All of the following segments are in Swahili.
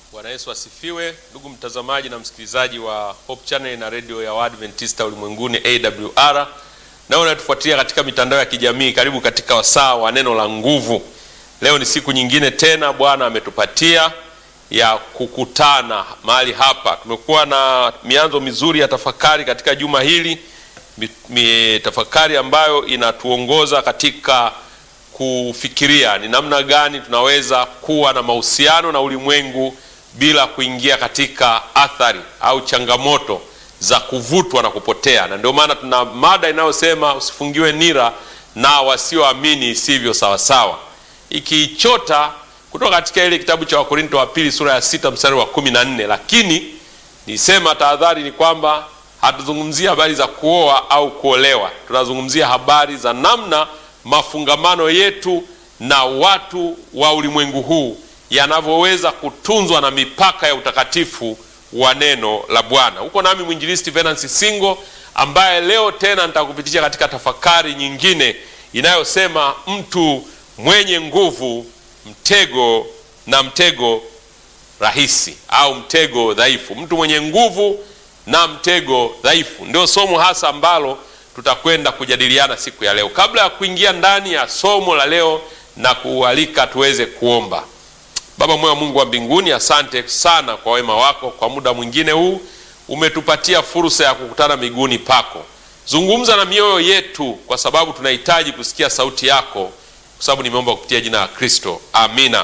Bwana Yesu asifiwe, ndugu mtazamaji na msikilizaji wa Hope Channel na redio ya Waadventista ulimwenguni AWR, nao unatufuatilia katika mitandao ya kijamii. Karibu katika wasaa wa neno la nguvu. Leo ni siku nyingine tena Bwana ametupatia ya kukutana mahali hapa. Tumekuwa na mianzo mizuri ya tafakari katika juma hili, mi, mi, tafakari ambayo inatuongoza katika kufikiria ni namna gani tunaweza kuwa na mahusiano na ulimwengu bila kuingia katika athari au changamoto za kuvutwa na kupotea. Na ndio maana tuna mada inayosema usifungiwe nira na wasioamini isivyo sawasawa, ikiichota kutoka katika ile kitabu cha Wakorinto wa pili sura ya sita mstari wa kumi na nne. Lakini nisema tahadhari ni kwamba hatuzungumzia habari za kuoa au kuolewa, tunazungumzia habari za namna mafungamano yetu na watu wa ulimwengu huu yanavyoweza kutunzwa na mipaka ya utakatifu wa neno la Bwana. Huko nami mwinjilisti Venansi Singo, ambaye leo tena nitakupitisha katika tafakari nyingine inayosema mtu mwenye nguvu, mtego na mtego rahisi au mtego dhaifu. Mtu mwenye nguvu na mtego dhaifu ndio somo hasa ambalo tutakwenda kujadiliana siku ya leo. Kabla ya kuingia ndani ya somo la leo na kualika tuweze kuomba. Baba mwema, Mungu wa mbinguni, asante sana kwa wema wako. Kwa muda mwingine huu umetupatia fursa ya kukutana miguuni pako. Zungumza na mioyo yetu, kwa sababu tunahitaji kusikia sauti yako, kwa sababu nimeomba kupitia jina la Kristo, amina.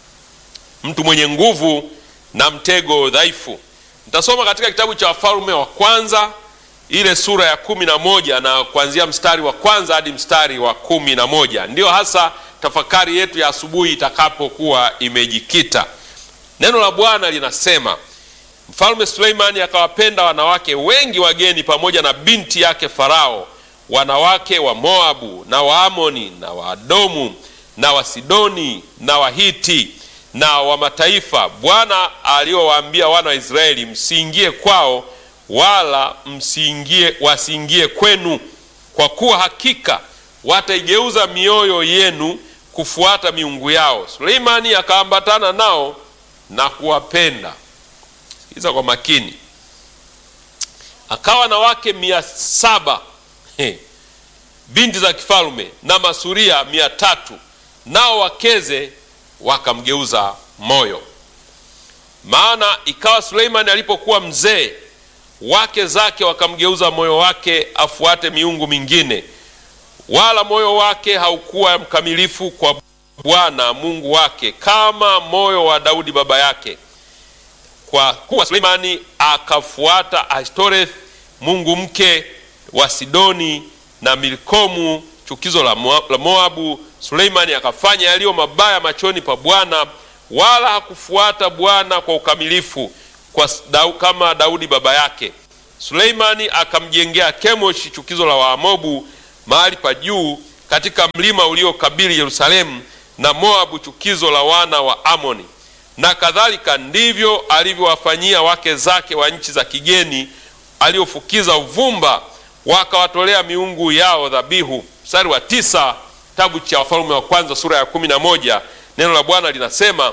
Mtu mwenye nguvu na mtego dhaifu. Nitasoma katika kitabu cha Wafalme wa kwanza ile sura ya kumi na moja na kuanzia mstari wa kwanza hadi mstari wa kumi na moja ndiyo hasa tafakari yetu ya asubuhi itakapokuwa imejikita. Neno la Bwana linasema, Mfalme Suleimani akawapenda wanawake wengi wageni pamoja na binti yake Farao, wanawake wa Moabu na Waamoni na Waadomu na Wasidoni na Wahiti na wa mataifa Bwana aliowaambia wana wa Israeli, msiingie kwao wala msiingie wasiingie kwenu, kwa kuwa hakika wataigeuza mioyo yenu kufuata miungu yao. Suleimani akaambatana nao na kuwapenda. Sikiza kwa makini. Akawa na wake mia saba He. binti za kifalme na masuria mia tatu nao wakeze wakamgeuza moyo. Maana ikawa Suleimani alipokuwa mzee wake zake wakamgeuza moyo wake afuate miungu mingine, wala moyo wake haukuwa mkamilifu kwa Bwana Mungu wake kama moyo wa Daudi baba yake. Kwa kuwa Suleimani akafuata Ashtoreth mungu mke wa Sidoni na Milkomu chukizo la Moabu, Suleimani akafanya yaliyo mabaya machoni pa Bwana, wala hakufuata Bwana kwa ukamilifu kwa dau, kama Daudi baba yake. Suleimani akamjengea Kemoshi chukizo la Waamobu mahali pa juu katika mlima uliokabili Yerusalemu, na Moabu chukizo la wana wa Amoni. Na kadhalika ndivyo alivyowafanyia wake zake wa nchi za kigeni, aliofukiza uvumba, wakawatolea miungu yao dhabihu. Mstari wa tisa, kitabu cha Wafalme wa kwanza sura ya kumi na moja neno la Bwana linasema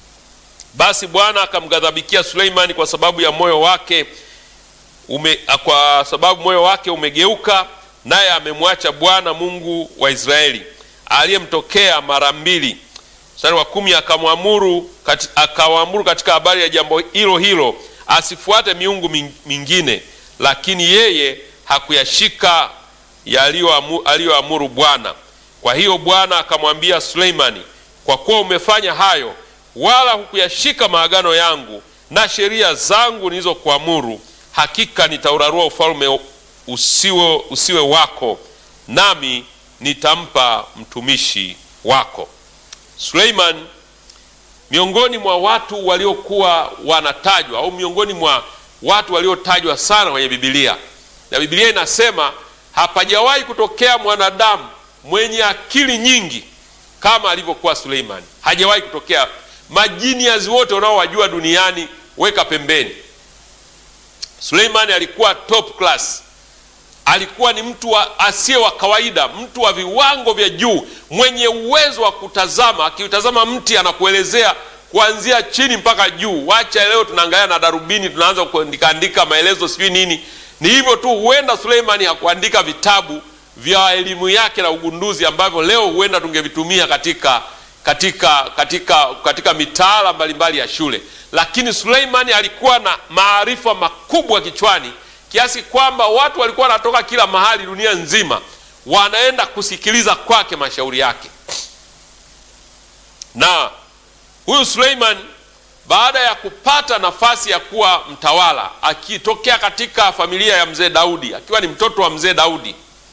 basi Bwana akamghadhabikia Suleimani kwa sababu ya moyo wake ume, kwa sababu moyo wake umegeuka, naye amemwacha Bwana Mungu wa Israeli aliyemtokea mara mbili. Mstari wa kumi akamwamuru kat, akawaamuru katika habari ya jambo hilo hilo asifuate miungu mingine, lakini yeye hakuyashika aliyoamuru Bwana. Kwa hiyo Bwana akamwambia Suleimani, kwa kuwa umefanya hayo wala hukuyashika maagano yangu na sheria zangu nilizokuamuru, hakika nitaurarua ufalme usiwe, usiwe wako, nami nitampa mtumishi wako. Suleiman, miongoni mwa watu waliokuwa wanatajwa au miongoni mwa watu waliotajwa sana kwenye Biblia, na Biblia inasema hapajawahi kutokea mwanadamu mwenye akili nyingi kama alivyokuwa Suleiman. Hajawahi kutokea majinias wote unaowajua duniani weka pembeni. Suleimani alikuwa top class, alikuwa ni mtu wa asiye wa kawaida, mtu wa viwango vya juu, mwenye uwezo wa kutazama. Akiutazama mti anakuelezea kuanzia chini mpaka juu. Wacha leo tunaangalia na darubini, tunaanza kuandikaandika maelezo sijui nini. Ni hivyo tu. Huenda Suleimani hakuandika vitabu vya elimu yake na ugunduzi ambavyo leo huenda tungevitumia katika katika katika katika mitaala mbalimbali ya shule, lakini Suleimani alikuwa na maarifa makubwa kichwani kiasi kwamba watu walikuwa wanatoka kila mahali dunia nzima wanaenda kusikiliza kwake mashauri yake. Na huyu Suleiman baada ya kupata nafasi ya kuwa mtawala, akitokea katika familia ya mzee Daudi, akiwa ni mtoto wa mzee Daudi,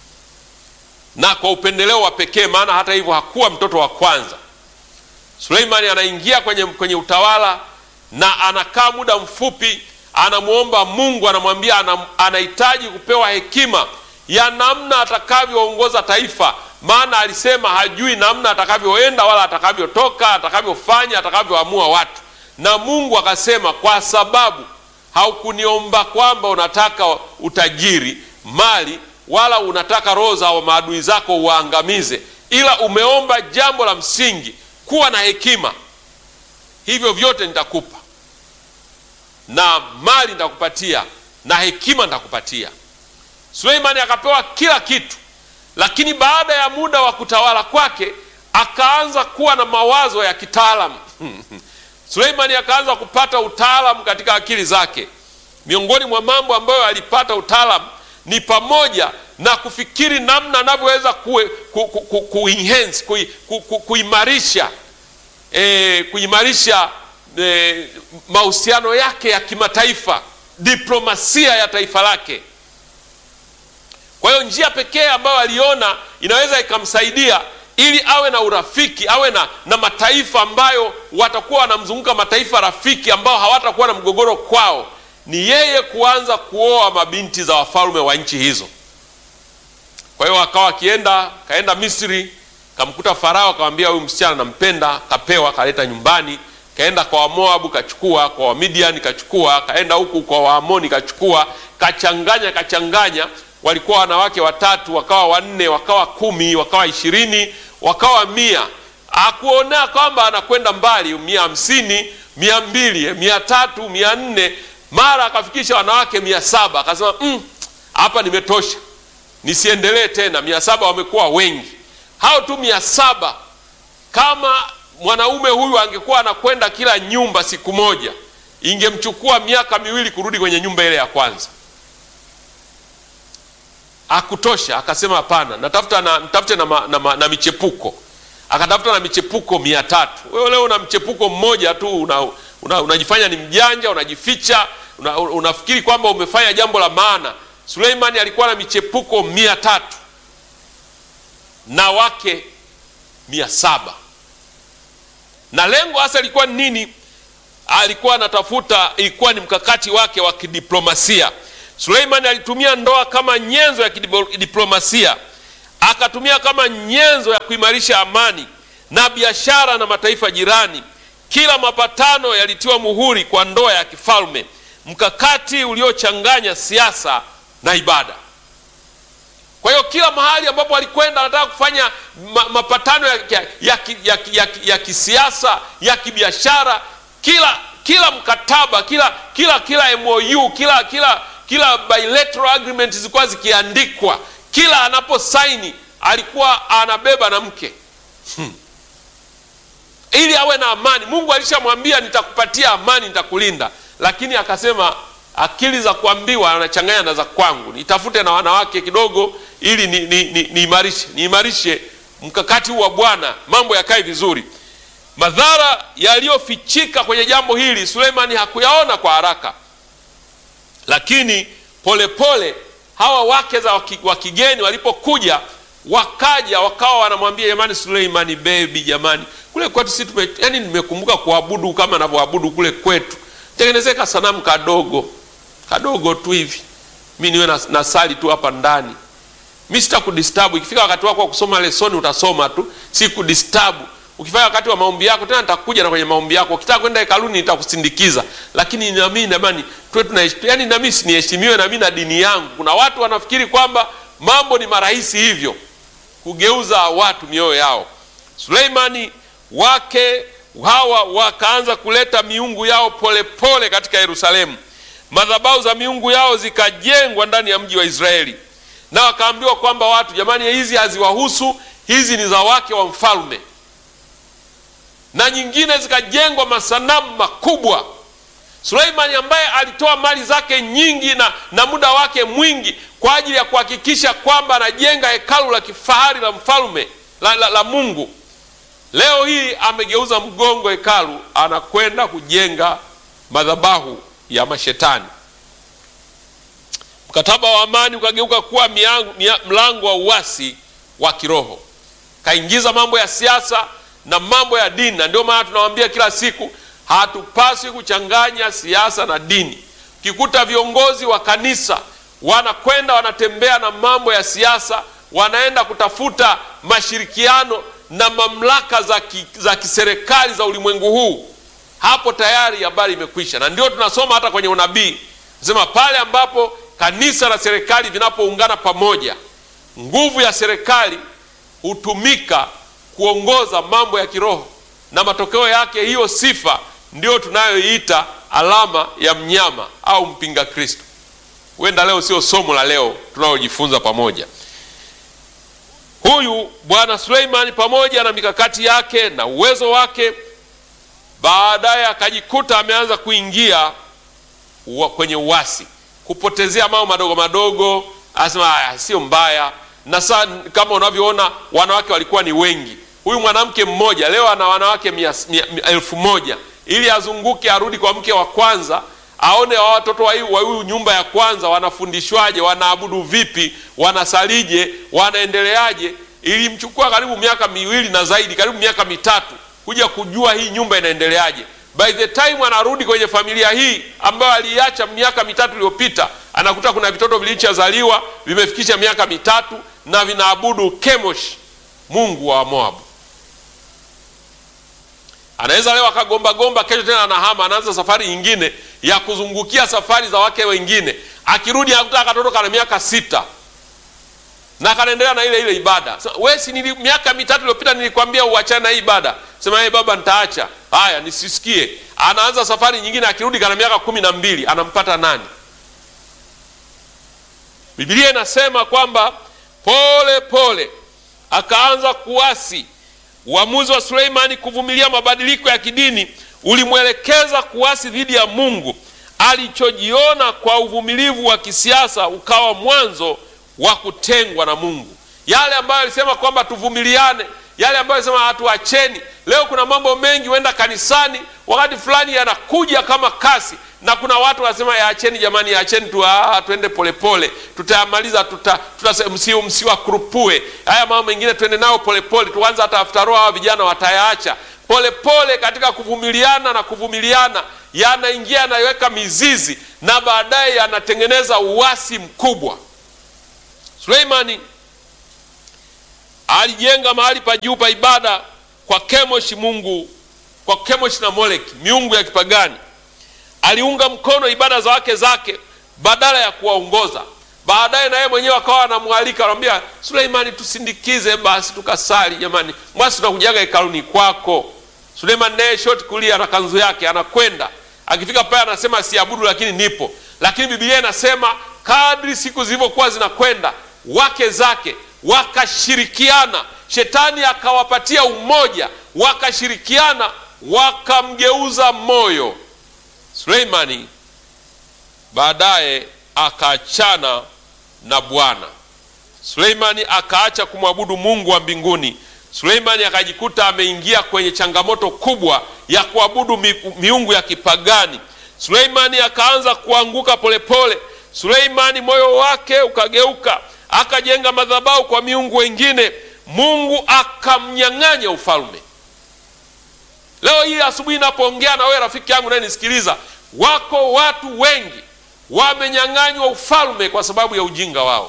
na kwa upendeleo wa pekee, maana hata hivyo hakuwa mtoto wa kwanza. Suleimani anaingia kwenye, kwenye utawala na anakaa muda mfupi, anamwomba Mungu, anamwambia anahitaji kupewa hekima ya namna atakavyoongoza taifa, maana alisema hajui namna atakavyoenda wala atakavyotoka, atakavyofanya, atakavyoamua watu. Na Mungu akasema, kwa sababu haukuniomba kwamba unataka utajiri, mali, wala unataka roho za maadui zako uwaangamize, ila umeomba jambo la msingi, kuwa na hekima, hivyo vyote nitakupa, na mali nitakupatia, na hekima nitakupatia. Suleimani akapewa kila kitu, lakini baada ya muda wa kutawala kwake akaanza kuwa na mawazo ya kitaalamu. Suleimani akaanza kupata utaalamu katika akili zake. Miongoni mwa mambo ambayo alipata utaalamu ni pamoja na kufikiri namna anavyoweza ku, ku, ku, ku, ku enhance ku, ku, ku, kuimarisha e, kuimarisha e, mahusiano yake ya kimataifa, diplomasia ya taifa lake. Kwa hiyo njia pekee ambayo aliona inaweza ikamsaidia ili awe na urafiki, awe na, na mataifa ambayo watakuwa wanamzunguka, mataifa rafiki ambao hawatakuwa na mgogoro kwao, ni yeye kuanza kuoa mabinti za wafalme wa nchi hizo. Kwa hiyo akawa akienda, kaenda Misri, kamkuta Farao, akamwambia huyu msichana nampenda, kapewa, kaleta nyumbani. Kaenda kwa Wamoabu kachukua, kwa Wamidiani kachukua, kaenda huku kwa Waamoni kachukua, kachanganya kachanganya walikuwa wanawake watatu, wakawa wanne, wakawa kumi, wakawa ishirini, wakawa mia. Akuona kwamba anakwenda mbali, mia hamsini, mia mbili, mia tatu, mia nne, mara akafikisha wanawake mia saba. Akasema hapa mm, nimetosha, nisiendelee tena. Mia saba wamekuwa wengi. Hao tu mia saba, kama mwanaume huyu angekuwa anakwenda kila nyumba siku moja, ingemchukua miaka miwili kurudi kwenye nyumba ile ya kwanza. Akutosha, akasema hapana, natafuta na, nitafute na, na, na, na michepuko. Akatafuta na michepuko mia tatu. Wewe leo una mchepuko mmoja tu una, una, unajifanya ni mjanja, unajificha, una, unafikiri kwamba umefanya jambo la maana. Suleimani alikuwa na michepuko mia tatu na wake mia saba na lengo hasa ilikuwa ni nini? Alikuwa anatafuta, ilikuwa ni mkakati wake wa kidiplomasia. Suleimani alitumia ndoa kama nyenzo ya kidiplomasia, akatumia kama nyenzo ya kuimarisha amani na biashara na mataifa jirani. Kila mapatano yalitiwa muhuri kwa ndoa ya kifalme, mkakati uliochanganya siasa na ibada. Kwa hiyo kila mahali ambapo alikwenda anataka kufanya ma, mapatano ya, ya, ya, ya, ya, ya kisiasa ya kibiashara, kila kila mkataba, kila kila kila MOU, kila kila kila bilateral agreement zilikuwa zikiandikwa. Kila anaposaini alikuwa anabeba na mke hmm, ili awe na amani. Mungu alishamwambia nitakupatia amani, nitakulinda, lakini akasema akili za kuambiwa anachanganya na za kwangu, nitafute na wanawake kidogo ili niimarishe ni, ni niimarishe mkakati huu wa Bwana, mambo yakae vizuri. Madhara yaliyofichika kwenye jambo hili Suleimani hakuyaona kwa haraka, lakini polepole pole, hawa wake za wa kigeni walipokuja wakaja wakawa wanamwambia jamani, Suleimani bebi, jamani, kule kwetu si tume, yani nimekumbuka kuabudu kama anavyoabudu kule kwetu, tengenezeka sanamu kadogo kadogo tu hivi, mi niwe na, na sali tu hapa ndani, mi sitakudistabu. Ikifika wakati wako wa kusoma lesoni utasoma tu, si kudistabu. Ukifanya wakati wa maombi yako tena nitakuja na kwenye maombi yako. Ukitaka kwenda hekaluni nitakusindikiza, lakini nami namani tuwe tuna yani, nami siniheshimiwe nami na dini yangu. Kuna watu wanafikiri kwamba mambo ni marahisi hivyo, kugeuza watu mioyo yao. Suleimani wake hawa wakaanza kuleta miungu yao polepole pole katika Yerusalemu. Madhabahu za miungu yao zikajengwa ndani ya mji wa Israeli, na wakaambiwa kwamba watu, jamani, hizi haziwahusu, hizi ni za wake wa mfalme. Na nyingine zikajengwa masanamu makubwa. Suleimani ambaye alitoa mali zake nyingi na, na muda wake mwingi kwa ajili ya kuhakikisha kwamba anajenga hekalu la kifahari la mfalme la, la, la Mungu Leo hii amegeuza mgongo hekalu, anakwenda kujenga madhabahu ya mashetani. Mkataba wa amani ukageuka kuwa miangu, mia, mlango wa uasi wa kiroho, kaingiza mambo ya siasa na mambo ya dini, na ndio maana tunawaambia kila siku hatupaswi kuchanganya siasa na dini. Ukikuta viongozi wa kanisa wanakwenda wanatembea na mambo ya siasa, wanaenda kutafuta mashirikiano na mamlaka za, ki, za kiserikali za ulimwengu huu, hapo tayari habari imekwisha. Na ndio tunasoma hata kwenye unabii sema, pale ambapo kanisa na serikali vinapoungana pamoja, nguvu ya serikali hutumika kuongoza mambo ya kiroho, na matokeo yake hiyo sifa ndio tunayoiita alama ya mnyama au mpinga Kristo. Huenda leo sio somo la leo tunalojifunza pamoja. Huyu bwana Suleimani pamoja na mikakati yake na uwezo wake, baadaye akajikuta ameanza kuingia uwa, kwenye uasi, kupotezea mambo madogo madogo. Anasema haya sio mbaya, na saa kama unavyoona wanawake walikuwa ni wengi. Huyu mwanamke mmoja leo ana wanawake mia, mia, mia, elfu moja ili azunguke arudi kwa mke wa kwanza aone wa watoto wa huyu nyumba ya kwanza wanafundishwaje, wanaabudu vipi, wanasalije, wanaendeleaje. Ilimchukua karibu miaka miwili na zaidi, karibu miaka mitatu kuja kujua hii nyumba inaendeleaje. By the time anarudi kwenye familia hii ambayo aliacha miaka mitatu iliyopita, anakuta kuna vitoto vilichozaliwa vimefikisha miaka mitatu na vinaabudu Kemosh, mungu wa Moabu. Anaweza leo akagomba gomba, kesho tena anahama, anaanza safari nyingine ya kuzungukia safari za wake wengine. Akirudi anakuta katoto kana miaka sita na kanaendelea na ile ile ibada. So, wewe si nili miaka mitatu iliyopita nilikwambia uachane na hii ibada. Sema hey, baba nitaacha. Haya, nisisikie. Anaanza safari nyingine, akirudi kana miaka kumi na mbili. Anampata nani? Biblia inasema kwamba pole pole akaanza kuasi. Uamuzi wa Suleimani kuvumilia mabadiliko ya kidini ulimwelekeza kuasi dhidi ya Mungu. Alichojiona kwa uvumilivu wa kisiasa ukawa mwanzo wa kutengwa na Mungu. Yale ambayo alisema kwamba tuvumiliane, yale ambayo alisema hatuacheni. Leo kuna mambo mengi, huenda kanisani wakati fulani yanakuja kama kasi, na kuna watu wanasema yaacheni jamani, yaacheni tu, ah, tuende polepole, tutayamaliza, tuta, tuta, msi, msiwakurupue haya mambo mengine, tuende nao polepole, tuanze hata after all, hawa vijana watayaacha polepole. Katika kuvumiliana na kuvumiliana, yanaingia yanaiweka mizizi na baadaye yanatengeneza uasi mkubwa. Suleimani alijenga mahali pa juu pa ibada kwa Kemoshi mungu kwa Kemoshi na Moleki miungu ya kipagani. Aliunga mkono ibada za wake zake badala ya kuwaongoza. Baadaye na yeye mwenyewe akawa anamwalika, anamwambia Suleimani, tusindikize basi tukasali. Jamani, mwasi tunakujaga hekaluni kwako. Suleimani naye shoti kulia na kanzu yake anakwenda, akifika pale anasema siabudu, lakini nipo. Lakini Biblia inasema kadri siku zilivyokuwa zinakwenda wake zake wakashirikiana, shetani akawapatia umoja, wakashirikiana, wakamgeuza moyo Suleimani. Baadaye akaachana na Bwana. Suleimani akaacha kumwabudu Mungu wa mbinguni. Suleimani akajikuta ameingia kwenye changamoto kubwa ya kuabudu mi, miungu ya kipagani. Suleimani akaanza kuanguka polepole. Suleimani moyo wake ukageuka akajenga madhabahu kwa miungu wengine. Mungu akamnyang'anya ufalme. Leo hii asubuhi napoongea na wewe rafiki yangu naye nisikiliza, wako watu wengi wamenyang'anywa ufalme kwa sababu ya ujinga wao.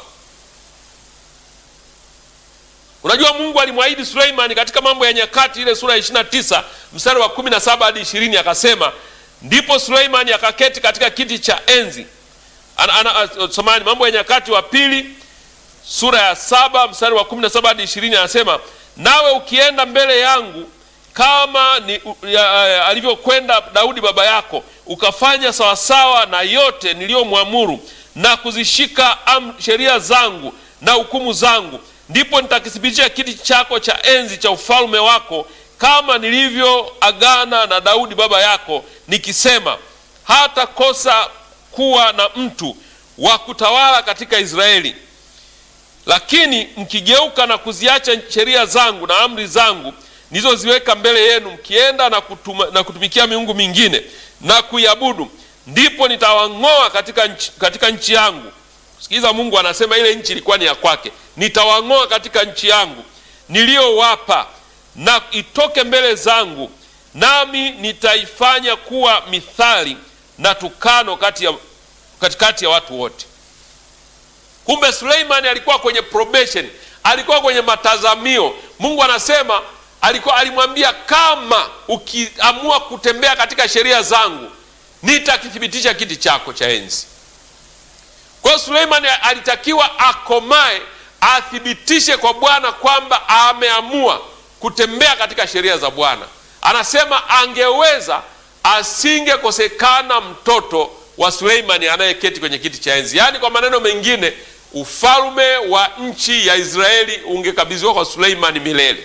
Unajua, Mungu alimwahidi Suleimani katika Mambo ya Nyakati ile sura ya 29 mstari wa 17 hadi 20, akasema ndipo Suleimani akaketi katika kiti cha enzi. Ana, ana, somani Mambo ya Nyakati wa pili sura ya saba mstari wa kumi na saba hadi ishirini anasema nawe ukienda mbele yangu kama ni u- ya- ya- alivyokwenda Daudi baba yako, ukafanya sawasawa na yote niliyomwamuru na kuzishika am- sheria zangu na hukumu zangu, ndipo nitakithibitisha kiti chako cha enzi cha ufalme wako, kama nilivyoagana na Daudi baba yako, nikisema, hata kosa kuwa na mtu wa kutawala katika Israeli. Lakini mkigeuka na kuziacha sheria zangu na amri zangu nilizoziweka mbele yenu, mkienda na, kutuma, na kutumikia miungu mingine na kuiabudu, ndipo nitawang'oa katika nchi, katika nchi yangu. Sikiliza, Mungu anasema ile nchi ilikuwa ni ya kwake. Nitawang'oa katika nchi yangu niliyowapa, na itoke mbele zangu, nami nitaifanya kuwa mithali na tukano kati ya, katikati ya watu wote. Kumbe Suleimani alikuwa kwenye probation, alikuwa kwenye matazamio. Mungu anasema alikuwa alimwambia, kama ukiamua kutembea katika sheria zangu nitakithibitisha kiti chako cha enzi. Kwa hiyo Suleimani alitakiwa akomae, athibitishe kwa Bwana kwamba ameamua kutembea katika sheria za Bwana. Anasema angeweza, asingekosekana mtoto wa Suleimani anayeketi kwenye kiti cha enzi. Yaani, kwa maneno mengine, ufalme wa nchi ya Israeli ungekabidhiwa kwa Suleimani milele.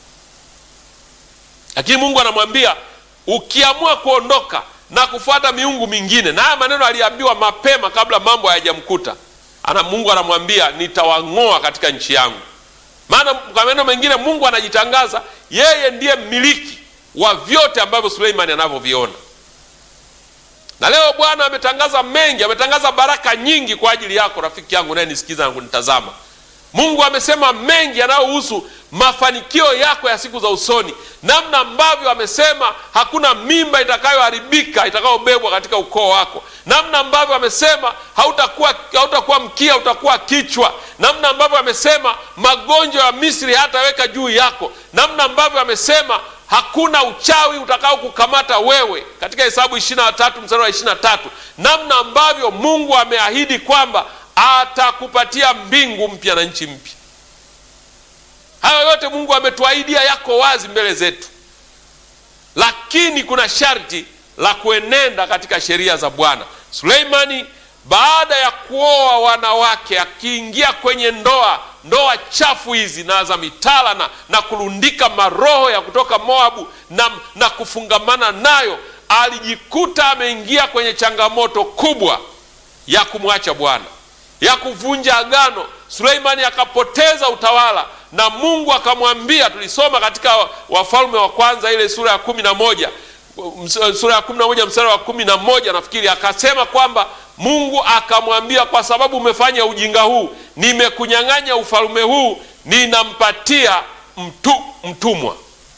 Lakini Mungu anamwambia ukiamua kuondoka na kufuata miungu mingine, na haya maneno aliambiwa mapema kabla mambo hayajamkuta. Ana Mungu anamwambia nitawang'oa katika nchi yangu. Maana kwa maneno mengine, Mungu anajitangaza yeye ndiye mmiliki wa vyote ambavyo Suleimani anavyoviona. Na leo Bwana ametangaza mengi, ametangaza baraka nyingi kwa ajili yako rafiki yangu unayenisikiza na kunitazama. Mungu amesema mengi yanayohusu mafanikio yako ya siku za usoni, namna ambavyo amesema hakuna mimba itakayoharibika itakayobebwa katika ukoo wako, namna ambavyo amesema hautakuwa hautakuwa mkia, utakuwa kichwa, namna ambavyo amesema magonjwa ya Misri hataweka juu yako, namna ambavyo amesema hakuna uchawi utakao kukamata wewe, katika Hesabu ishirini na tatu mstari wa ishirini na tatu namna ambavyo Mungu ameahidi kwamba atakupatia mbingu mpya na nchi mpya. Hayo yote Mungu ametuahidia, yako wazi mbele zetu, lakini kuna sharti la kuenenda katika sheria za Bwana. Suleimani baada ya kuoa wanawake, akiingia kwenye ndoa ndoa chafu hizi na za mitala na, na kulundika maroho ya kutoka Moabu na, na kufungamana nayo, alijikuta ameingia kwenye changamoto kubwa ya kumwacha Bwana, ya kuvunja agano. Suleimani akapoteza utawala na Mungu akamwambia, tulisoma katika Wafalme wa Kwanza ile sura ya kumi na moja sura ya kumi na moja mstari wa kumi na moja nafikiri, akasema kwamba Mungu akamwambia, kwa sababu umefanya ujinga huu, nimekunyang'anya ufalme huu, ninampatia mtu, mtumwa.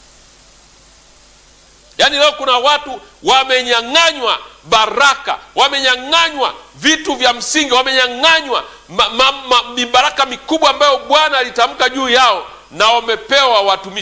Yaani leo kuna watu wamenyang'anywa baraka, wamenyang'anywa vitu vya msingi, wamenyang'anywa mibaraka mikubwa ambayo Bwana alitamka juu yao, na wamepewa watumishi